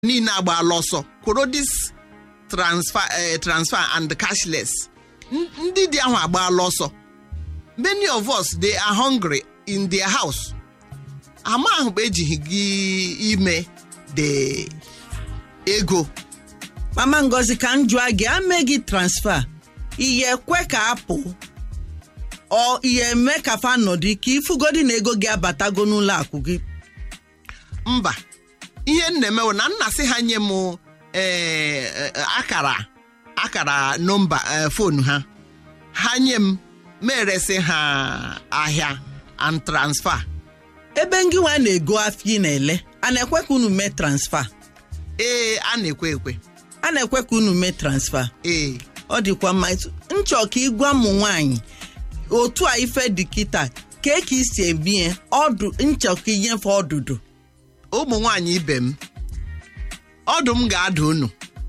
niile agbaala ọsọ kwụrụ dis transfer eh, transfer and cashless N- ndị dị ahụ agbaala ọsọ many of us they are hungry in their house ama ahụ bụ ejighị gị ime the ego mama ngozi ka m jụọ gị ame gị transfa ihe kwe ka apụ ọ ihe eme ka fa nọdụ ka ifugodi na ego gị abatago n'ụlọ akụ gị mba ihe m na-emewo na nna sị ha nye m eh, eh, akara akara nọmba eh, fonu ha ha nye m meresị ha ahịa and transfer ebe ngị nwa na-ego afọ ị na-ele a na-ekwe ka unu mee transfa ee a na-ekwe ekwe a na-ekwe ka unu mee transfa ee ọ dịkwa mma Etu- nchọ ka ịgwa ụmụ nwaanyị otu a ife dị kịta ka ka isi ebie ọdụ nchọ ka inyefe ọdụdụ ụmụ nwanyị ibe m ọdụ m ga-ada unu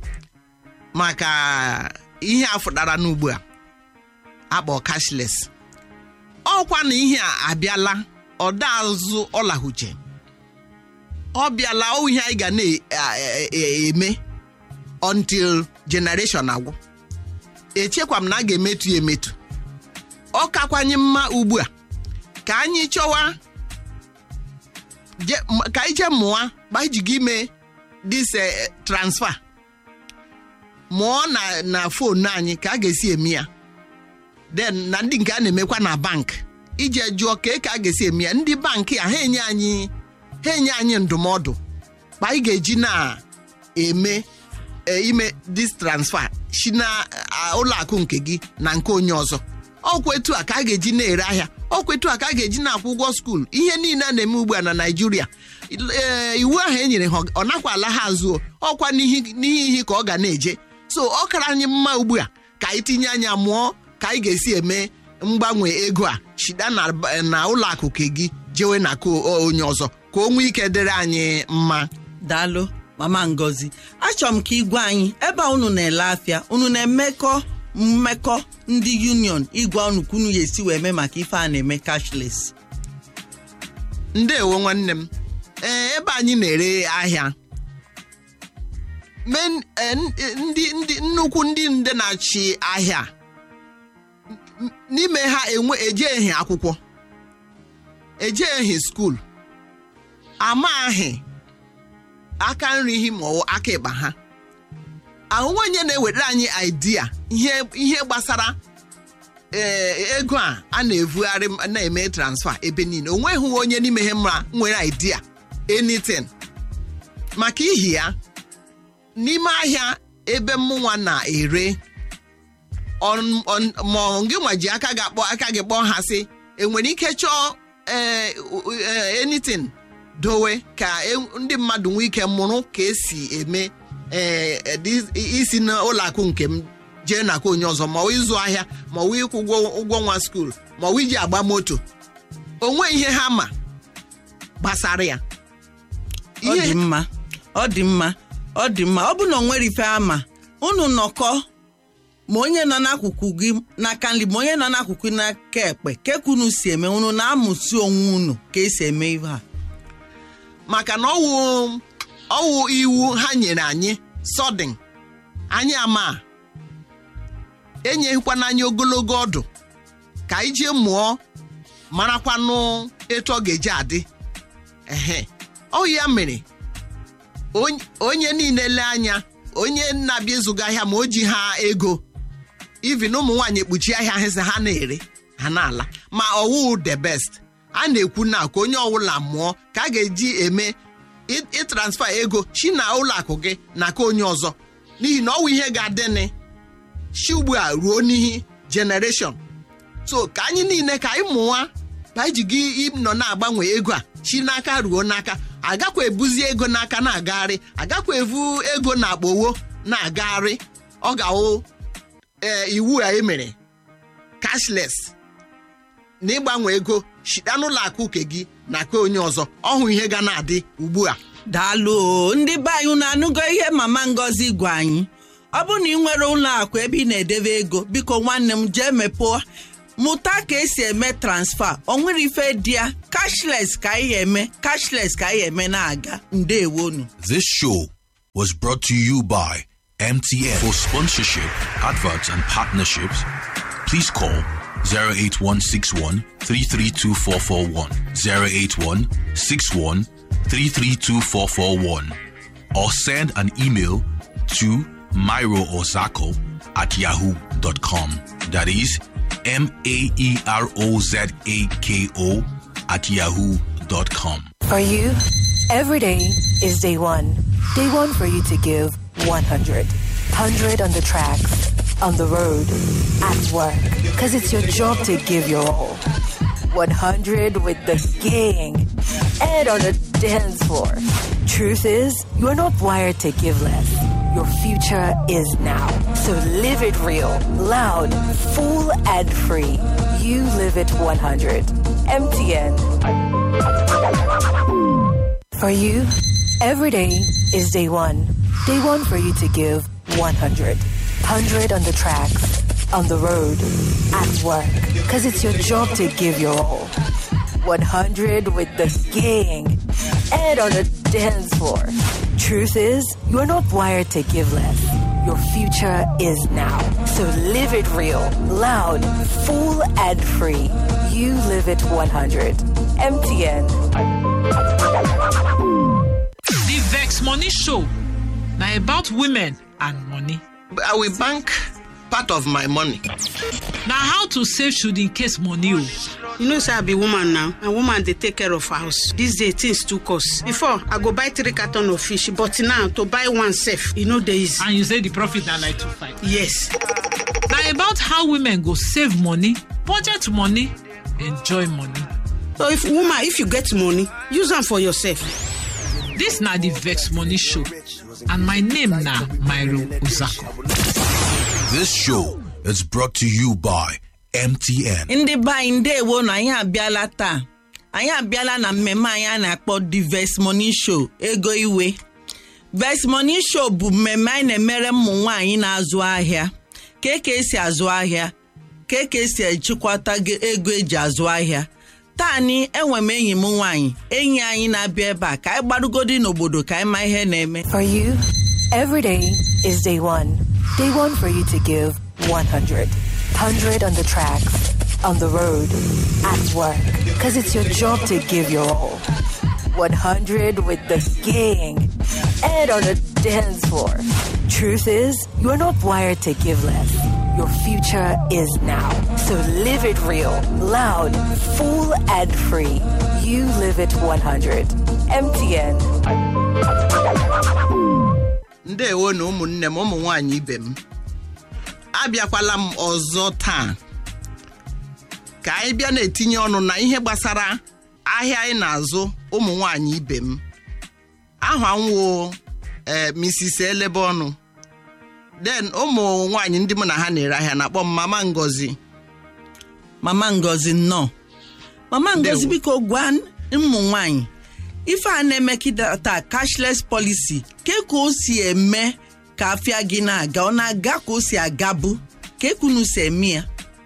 maka ihe a fụtara n'ugbu a akpọ cashless ọkwa na ihe a abịala ọda azụ ọlahuche ọ bịala ọ ihe anyị ga na-eme until generation agwụ echekwa m na a ga-emetu ya emetu ọ kakwanye mma ugbu a ka anyị chọwa je- m- ka anyị jee mụọ gbajigo ime dis eh, transfer mụọ na na fonu anyị ka a ga-esi eme ya then na ndị nke a na-emekwa na bank ije jụọ ka ka a ga-esi eme ya ndị bankị a ha enye anyị ha enye anyị ndụmọdụ ma anyị ga-eji na-eme eh, ime dis transfer si na ah, ụlọ akụ nke gị na nke onye ọzọ ọkwa etu a ka a ga-eji na-ere ahịa ọkwa etu a ka a ga-eji na-akwụ ụgwọ skuul ihe niile a na-eme ugbu a na naijiria ee, iwu ahụ e nyere ha ọ nakwa ala ha azụ ọkwa n'ihi n'ihi ihe ka ọ ga na-eje so ọ kara anyị mma ugbu a ka anyị tinye anya mụọ ka anyị ga-esi eme mgbanwe ego a shida na na ụlọ akụ nke gị jewe na nke o- onye ọzọ ka o nwee ike dịrị anyị mma daalụ mama ngozi achọrọ m ka igwe anyị ebe a unu na-ele afịa unu na-emekọ mmekọ ndị union igwe unu ka unu ya esi wee mee maka ife a na-eme cashless ndeewo nwanne m ee ebe anyị na-ere ahịa men eh, n- eh, ndị ndị nnukwu ndị nde na-achị ahịa n- n'ime ha enwe ejeghi akwụkwọ ejeghi skuul amaghị aka nri hi ma ọ wụ aka ịkpa ha ahụhụ onye na-ewetara anyị idea ihe ihe gbasara ee ego a a na-evugharị m- na-eme transfer ebe niile o nweghị onye n'ime ha mma nwere idea anything maka ihi ya n'ime ahịa ebe mụnwa na-ere on- on- ma ọ gị nwa ji aka gị akpọ aka gị kpọọ ha sị enwere ike chọọ ee, u- ee, anything dowe ka e- ndị mmadụ nwee ike mụrụ ka esi eme ee, dị- isi n'ụlọ akụ nke m jee n'aka onye ọzọ ma ọ wụ ịzụ ahịa ma ọ wụ ịkwụ ụgwọ ụgwọ nwa skuul ma ọ wụ iji agba moto onwe ihe ha ma gbasara ya ọ dị mma ọ dị mma ọ dị mma ọ bụ na o nwere ife ama unu nọkọ ma onye nọ n'akụkụ gị n'aka nri ma onye nọ n'akụkụ gị n'aka ekpe keka unu si eme unu na-amụsi onwe unu ka esi eme ihe a maka na ọwụ ọwụ iwu ha nyere anyị sọdịn anyị ama enyeghịkwana anyị ogologo ọdụ ka anyị jee mụọ marakwanụ etu ọ ga-eji adị ehe ọ ya mere onye- onye niile lee anya onye na-abịa ịzụga ahịa ma o ji ha ego even ụmụ nwaanyị ekpuchi ahịa ha sị ha na-ere ha na-ala ma ọwụ the best a na-ekwu na ka onye ọbụla mụọ ka a ga-eji eme ị- ịtransfa ego chi na ụlọ akụ gị na ka onye ọzọ n'ihi na ọwụ ihe ga-adịnị chi ugbu a ruo n'ihi generation so ka anyị niile ka anyị mụwa ka anyị ji gị nọ na-agbanwe ego a chi n'aka ruo n'aka agakwa ebuzi ego n'aka na-agagharị agakwa evu ego na akpowo na-agagharị ọ ga-awụ ee iwu a emere cashless na ịgbanwe ego shita n'ụlọ akụ nke gị na ka onye ọzọ ọhụ ihe ga na-adị ugbu a daalụ o, ndị be anyị unu anụgo ihe mama ngozi gwa anyị ọ bụ na ị nwere ụlọ akụ ebe ị na-edebe ego biko nwanne m jee mepụọ mụta ka esi eme transfa o nwere ife dị ya cashless ka anyị eme cashless ka anyị eme na-aga ndewonu This show was brought to you by MTN. For sponsorship, adverts, and partnerships, please call 08161 332441, 08161 332441, or send an email to myroozako at yahoo.com. That is M A E R O Z A K O at yahoo.com. For you, every day is day one. Day one for you to give 100. 100 on the tracks, on the road, at work. Because it's your job to give your all. 100 with the gang and on the dance floor. Truth is, you are not wired to give less. Your future is now. So live it real, loud, full, and free. You live it 100. MTN. For you, every day is day one. Day one for you to give 100. 100 on the tracks, on the road, at work. Because it's your job to give your all. 100 with the gang and on the dance floor. Truth is, you are not wired to give less. Your future is now. So live it real, loud, full, and free. You live it 100. MTN. The Vex Money Show. Now about women and money. I will bank part of my money. Now how to save should in case money. oh. you know say i be woman now and woman dey take care of house dis day things too cost before i go buy three carton of fish but now to buy one sef e no dey easy And you say the profit na like two five. yes Now about how women go save money, budget money, enjoy money. so if woman if you get money use am for yourself This na the Vex Money Show. And my name na Myro Uzako. This show is brought to you by MTN. ndị be anyị ndewo na anyị abịala taa anyị abịala na mmemme anyị a na-akpọ the Vex Money Show ego iwe Vex Money Show bụ mmemme anyị na-emere ụmụ nwaanyị na-azụ ahịa ka ka esi azụ ahịa ka ka esi ejikwata ge- ego eji azụ ahịa taa ni enwe m enyi m nwaanyị enyi anyị na-abịa ebe a ka anyị gbarugodi n'obodo ka anyị ma ihe na-eme For you, every day is day one. Day one for you to give 100. 100 on the tracks, on the road, at work. Because it's your job to give your all. 100 with the gang and on the dance floor. Truth is, you are not wired to give less. Your future is now. So live it real, loud, full, and free. You live it 100. MTN. ndewo na ụmụnne m ụmụ nwanyị ibe m abịakwala m ọzọ taa ka anyị bịa na-etinye ọnụ na ihe gbasara ahịa anyị na-azụ ụmụ nwanyị ibe m aha nwo ee Mrs. elebe ọnụ den ụmụ nwanyị ndị mụ na ha na-ere ahịa na-akpọ m mama ngozi mama ngozi nnọọ mama ngozi Ndewo. biko gwa ụmụ nwanyị ife a na-emekịta taa cashless policy ke ka o si eme ka afịa gị na-aga ọ na-aga ka o si agabu ka ekunu si eme ya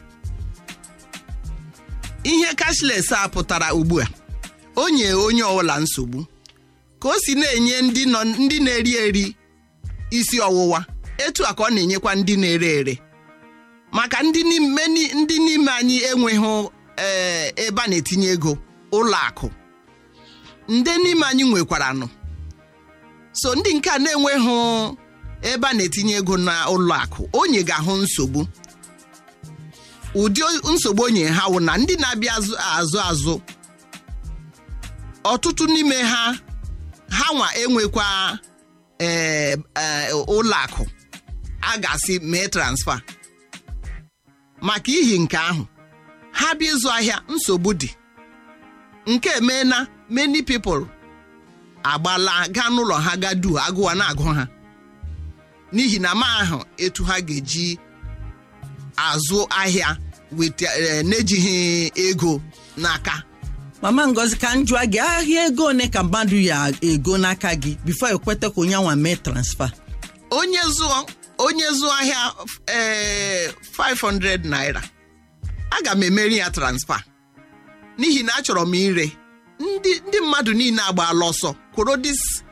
ihe cashless a pụtara ugbu a o nye onye ọbụla nsogbu ka o si na-enye ndị nọ ndị na-eri eri isi ọwụwa etu a ka ọ na-enyekwa ndị na-ere ere maka ndị n'ime ni- ndị n'ime anyị enweghị ee, ebe a na-etinye ego ụlọ akụ ndị n'ime anyị nwekwaranụ so ndị nke a na-enweghị ebe a na-etinye ego na ụlọ akụ onye ga-ahụ nsogbu ụdị nsogbu onye ha wụ na ndị na-abịa azụ azụ azụ ọtụtụ n'ime ha ha nwa enwekwa ee, ee, ụlọ akụ a ga-asị mee transfa maka ihi nke ahụ ha bịa ịzụ ahịa nsogbu dị nke emeela many people agbala gaa n'ụlọ ha ga du agụwa na-agụ ha n'ihi na ma ahụ etu ha ga-eji azụ ahịa weta eh, n'ejighị ego n'aka mama ngozi ka m jụọ gị ahịa ego one ka mmadụ ya ego n'aka gị bifo ekweta ka onye anwa mee transfa onye zụọ onye zụọ ahịa ee 500 naira aga m emeri ya transfa n'ihi na achọrọ m ire ndị ndị mmadụ niile agbaala ọsọ kwụrụ dis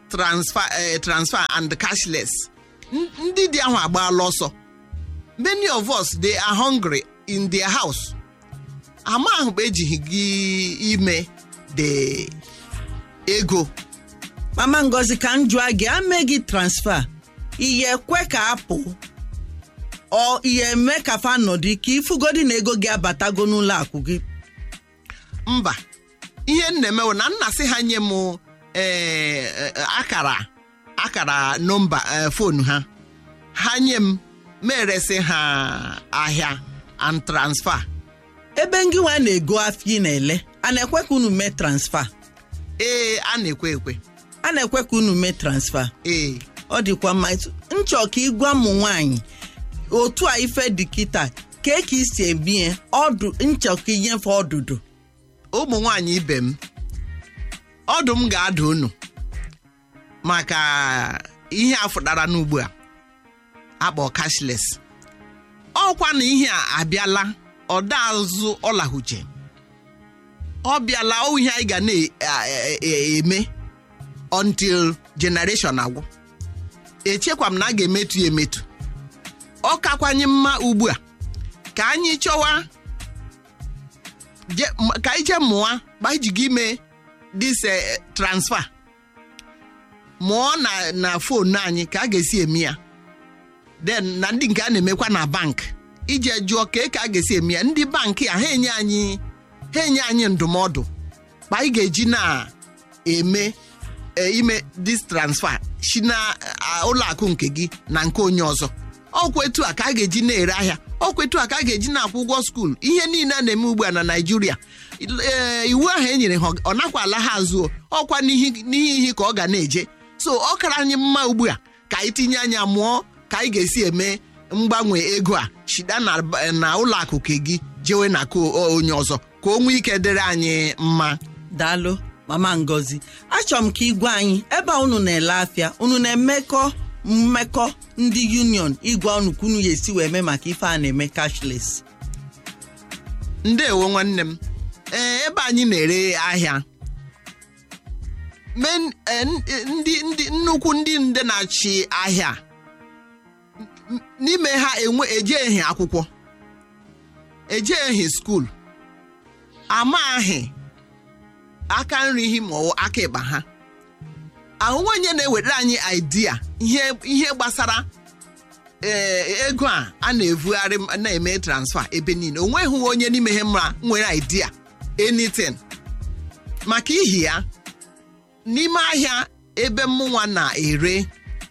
transfer eh, transfer and cashless N- ndị dị ahụ agbaala ọsọ many of us they are hungry in their house ama ahụ bụ ejighị gị ime the ego mama ngozi ka m jụọ gị ame gị transfa ihe ekwe ka apụ ọ ihe eme ka fa nọdụ ka ifugodi na ego gị abatago n'ụlọ akụ gị mba ihe m na-emewo na nna sị ha nye m eh, eh, akara akara nọmba eh, fonu ha ha nye m meresị ha ahịa and transfer ebe ngị nwa na-ego afọ ị na-ele a na-ekwe ka unu mee transfa ee a na-ekwe ekwe a na-ekwe ka unu mee transfa ee ọ dịkwa mma Etu- nchọ ka ịgwa ụmụ nwaanyị otu a ife dị kịta kee ka isi ebie ọdụ nchọ ka inyefe ọdụdụ ụmụ nwanyị ibe m ọdụ m ga-ada unu maka ihe a fụtara n'ugbu a akpọ cashless ọkwa na ihe a abịala ọda azụ ọlahuche ọ bịala ọ ihe anyị ga na-eme until generation agwụ echekwa m na a ga-emetu ya emetu ọ kakwanye mma ugbu a ka anyị chọwa je- m- ka anyị jee mụọ ma anyị ji gị ime dis eh, transfer mụọ na na fonu anyị ka a ga-esi eme ya then na ndị nke a na-emekwa na bank ije jụọ ka ka a ga-esi eme ya ndị bankị a ha enye anyị ha enye anyị ndụmọdụ ma anyị ga-eji na-eme eh, ime dis transfer si na ah, ụlọ akụ nke gị na nke onye ọzọ ọkwa etu a ka a ga-eji na-ere ahịa ọkwa etu a ka a ga-eji na-akwụ ụgwọ skuul ihe niile a na-eme ugbu a na naijiria ee iwu ahụ e nyere ha ọ nakwa ala ha azụ o. ọkwa n'ihi n'ihi ihe ka ọ ga na-eje so ọ kara anyị mma ugbu a ka anyị tinye anya mụọ ka anyị ga-esi eme mgbanwe ego a shida na na ụlọ akụ nke gị jewe na nke o- onye ọzọ ka o nwee ike dịrị anyị mma daalụ mama ngozi achọrọ m ka igwe anyị ebe a unu na-ele afịa unu na-emekọ mmekọ ndị union igwe unu ka unu ya esi wee mee maka ife a na-eme cashless ndeewo nwanne m ee ebe anyị na-ere ahịa men- eh, n- eh, ndị ndị nnukwu ndị nde na-achị ahịa n- n'ime ha enwe ejeghi akwụkwọ ejeghi skuul amaghị aka nri hi ma ọ bụ aka ịkpa ha ahụhụ onye na-ewetara anyị idea ihe ihe gbasara ee ego a a na-evugharị m- na-eme transfa ebe niile o nweghị onye n'ime ha mma nwere idea anything maka ihi ya n'ime ahịa ebe mụnwa na-ere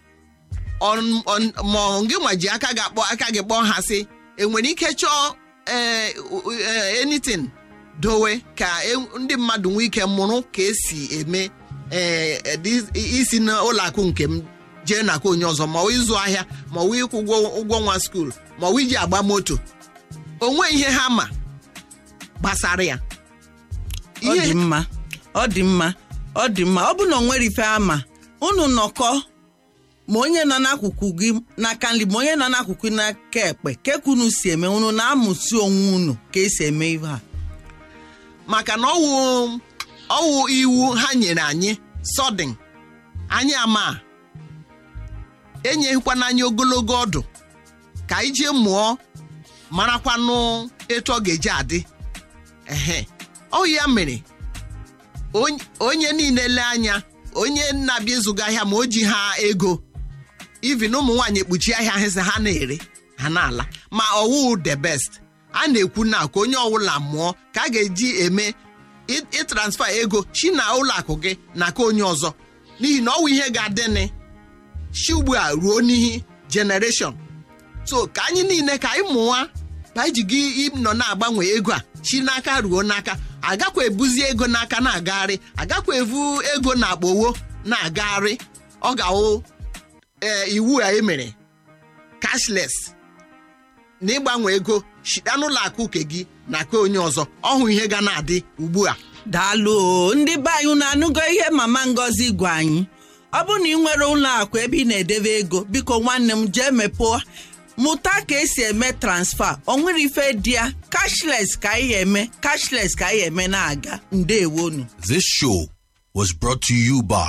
on- on- ma ọ gị nwa ji aka gị akpọ aka gị kpọọ ha sị enwere ike chọọ ee, u- ee, anything dowe ka e- ndị mmadụ nwee ike mụrụ ka esi eme ee, edi- isi n'ụlọ akụ nke m jee n'aka onye ọzọ ma ọ wụ ịzụ ahịa ma ọ wụ ịkwụ ụgwọ ụgwọ nwa skuul ma ọ wụ iji agba moto onwe ihe ha ma gbasara ya ọ dị mma ọ dị mma ọ dị mma ọ bụ na o nwere ife ama unu nọkọ ma onye nọ n'akụkụ gị n'aka nri ma onye nọ n'akụkụ n'aka ekpe keka unu si eme unu na-amụsi onwe unu ka esi eme ihe a maka na ọwụ ọwụ iwu ha nyere anyị sọdịn anyị ama enyeghịkwana anyị ogologo ọdụ ka anyị jee mụọ marakwanụ etu ọ ga-eji adị ehe ọ ya mere onye- onye niile lee anya onye na-abịa ịzụga ahịa ma o ji ha ego even ụmụ nwaanyị ekpuchi ahịa ha sị ha na-ere ha na-ala ma ọwụ the best a na-ekwu na ka onye ọbụla mụọ ka a ga-eji eme ị- ịtransfa ego chi na ụlọ akụ gị na ka onye ọzọ n'ihi na ọwụ ihe ga-adịnị chi ugbu a ruo n'ihi generation so ka anyị niile ka anyị mụwa ka anyị ji gị nọ na-agbanwe ego a chi n'aka ruo n'aka agakwa ebuzi ego n'aka na-agagharị agakwa evu ego na akpowo na-agagharị ọ ga-awụ ee iwu a emere cashless na ịgbanwe ego shita n'ụlọ akụ nke gị na nke onye ọzọ ọhụ ihe ga na-adị ugbu a daalụ o ndị be anyị unu anụgo ihe mama ngozi gwa anyị ọ bụrụ na ị nwere ụlọ akụ ebe ị na-edebe ego biko nwanne m jee mepụọ mụta ka esi eme transfa o nwere ife dị ya cashless ka anyị eme cashless ka anyị eme na-aga ndewonu This show was brought to you by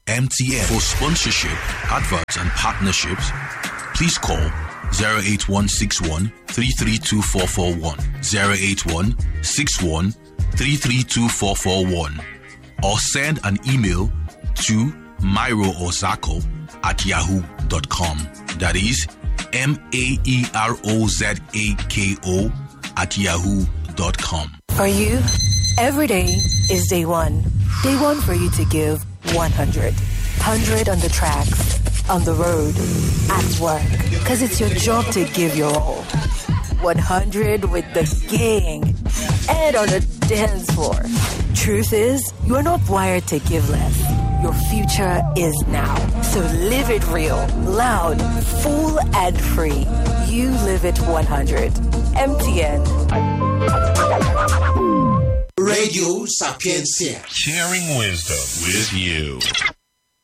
MTN. For sponsorship, adverts, and partnerships, please call 08161 332441, 08161 332441, or send an email to myroozako at yahoo.com. That is M A E R O Z A K O at yahoo.com. For you, every day is day one. Day one for you to give 100. 100 on the tracks, on the road, at work. Because it's your job to give your all. 100 with the gang and on the dance floor. Truth is, you're not wired to give less. Your future is now. So live it real, loud, full, and free. You live it 100. MTN. Radio Sapiencia. Sharing wisdom with you.